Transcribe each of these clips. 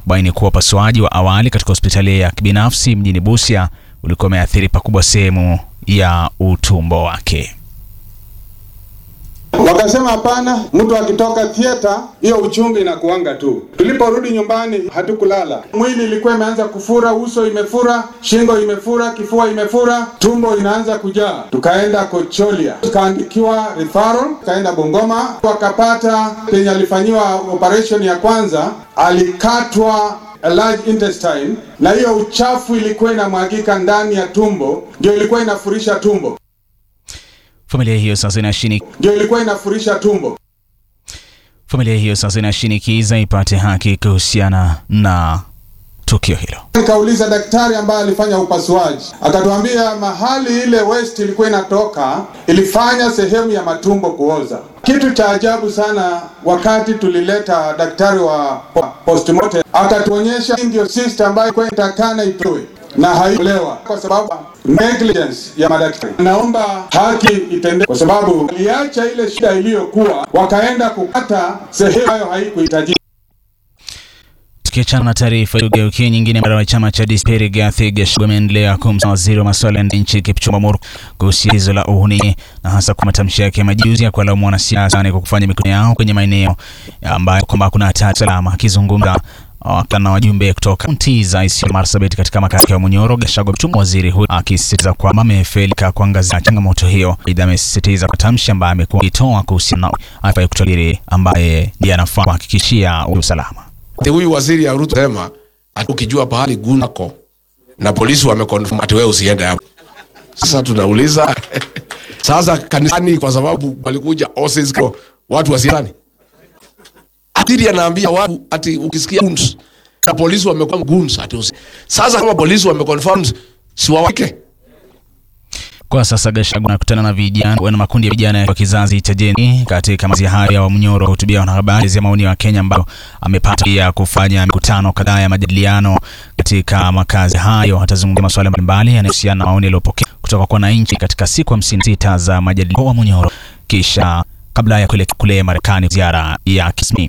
kubaini kuwa upasuaji wa awali katika hospitali ya kibinafsi mjini Busia ulikuwa umeathiri pakubwa sehemu ya utumbo wake. Wakasema hapana, mtu akitoka theater hiyo uchungu inakuanga tu. Tuliporudi nyumbani hatukulala, mwili ilikuwa imeanza kufura, uso imefura, shingo imefura, kifua imefura, tumbo inaanza kujaa. Tukaenda Kocholia, tukaandikiwa referral, tukaenda Bungoma, wakapata penye alifanyiwa operation ya kwanza, alikatwa a large intestine, na hiyo uchafu ilikuwa inamwagika ndani ya tumbo, ndio ilikuwa inafurisha tumbo, Familia hiyo sasa inashini ndio ilikuwa inafurisha tumbo. familia hiyo sasa inashinikiza ipate haki kuhusiana na tukio hilo. Nikauliza daktari ambaye alifanya upasuaji, akatuambia mahali ile waste ilikuwa inatoka ilifanya sehemu ya matumbo kuoza. Kitu cha ajabu sana, wakati tulileta daktari wa postmortem, akatuonyesha hii ndio cyst ambayo ilikuwa inatakana itoe na haikulewa kwa sababu negligence ya madaktari. Naomba haki itendeke, kwa sababu iliacha ile shida iliyokuwa, wakaenda kukata sehemu ambayo haikuhitajika. Tukiachana na taarifa tugeukie nyingine, mara wa chama cha DCP Rigathi Gachagua ameendelea kumsema waziri wa masuala ya nchi Kipchumba Murkomen kuhusu tatizo la uhuni na hasa kwa matamshi yake ya majuzi ya kuwalaumu wanasiasa kwa kufanya mikutano yao kwenye maeneo ambayo kwamba kuna hatari salama. Akizungumza wakati na wajumbe kutoka kaunti za Isiolo, Marsabit katika makazi ya Munyoro, Gachagua amemtuhumu waziri huyo akisisitiza kwamba amefelika kuangazia changamoto hiyo. Aidha, amesisitiza kwa tamshi ambaye amekuwa akitoa kuhusiana na afya kutabiri ambaye ndiye anafaa kuhakikishia usalama. Ati huyu waziri ya Ruto sema ati ukijua pahali gunako na polisi wamekonfirm ati wewe usiende hapo. Sasa tunauliza sasa kanisani, kwa sababu walikuja OCS kwa watu wasiani. Atiri anaambia watu ati ukisikia guns na polisi wamekuwa guns ati usi. Sasa kama polisi wameconfirm si wawake Kwa sasa Gachagua anakutana na vijana na makundi ya vijana ya kizazi cha Gen katika mazi hayo ya Mnyoro hutubia wanahabari ya maoni ya Wakenya ambao amepata pia kufanya mikutano kadhaa ya majadiliano katika makazi hayo. Atazungumzia masuala mbalimbali yanayohusiana na maoni yaliyopokea kutoka kwa wananchi katika siku hamsini na sita za majadiliano wa Mnyoro kisha kabla ya kuelekea kule Marekani ziara ya kismi.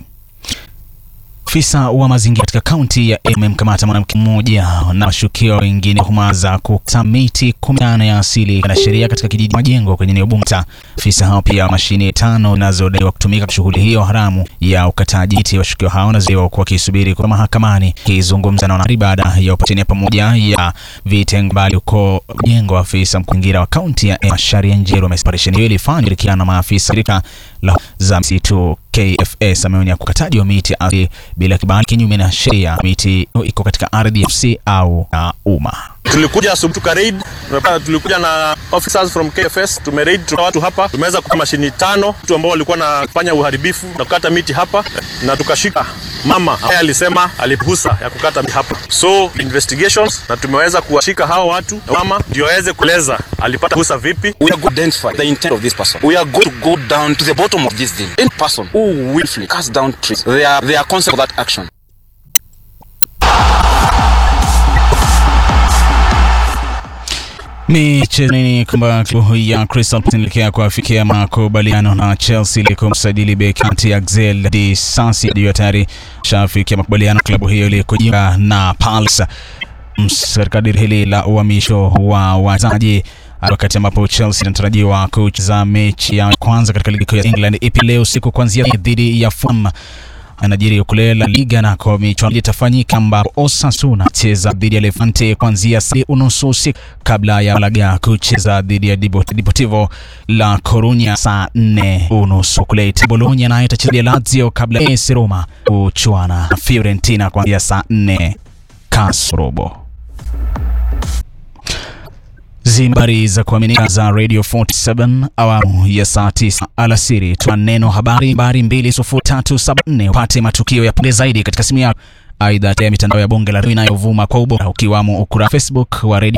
Afisa wa mazingira katika kaunti ya Embu amemkamata mwanamke mmoja na washukiwa wengine tuhuma za kukata miti 15 ya asili na sheria katika kijiji Majengo kwenye eneo Bungta. Afisa hao pia mashine tano zinazodaiwa kutumika kwa shughuli hiyo haramu ya ukataji miti. Washukiwa hao wanadaiwa kuwa wakisubiri kwa mahakamani. Akizungumza na wanahabari baada ya operesheni ya pamoja ya vitengo mbali huko Majengo, afisa mkurugenzi wa kaunti ya Embu Sharia Njeru amesema operesheni hiyo ilifanywa kushirikiana na maafisa shirika la za msitu KFS ameonya kukataji wa miti asili bila kibali kinyume na sheria. Miti iko katika ardhi ya FC au na umma. Tulikuja asubuhi tuka raid, tunapata tulikuja na officers from KFS, tume raid tuna watu hapa, tumeweza kupa mashini tano watu ambao walikuwa wanafanya uharibifu na kukata miti hapa, na tukashika mama ambaye alisema aliruhusa ya kukata miti hapa, so investigations, na tumeweza kuwashika hao watu na mama ndio aweze kueleza alipata ruhusa vipi. We are going to identify the intent of this person. We are going to go down to the bottom of this thing. Any person who willfully cuts down trees, they are they are consequent of that action. Michezoni kwamba klabu ya Crystal Palace inaelekea kuafikia makubaliano na Chelsea ili kumsajili beki kati ya Axel Disasi ndio tayari shafikia makubaliano klabu hiyo ili kujiunga na Palace katika diri hili la uhamisho wa wachezaji wakati ambapo Chelsea inatarajiwa kucheza mechi ya kwanza katika ligi kuu ya England ipi leo usiku kuanzia dhidi ya Fulham anajiri kule La Liga nako michuano itafanyika ambapo Osasuna cheza dhidi ya Levante kuanzia saa unusu usiku kabla ya Malaga kucheza dhidi ya Deportivo La Corunya saa nne unusu. Kule Bologna nayo itacheza dhidi ya Lazio kabla ya AS Roma kuchuana na Fiorentina kuanzia saa nne kasorobo. Habari za kuaminika za Radio 47 awamu ya saa 9 alasiri. Tuna neno habari habari 20374 upate matukio ya punde zaidi katika simu yako. Aidha, ya mitandao ya bonge la inayovuma kwa ubora ukiwamo ukurasa Facebook wa Radio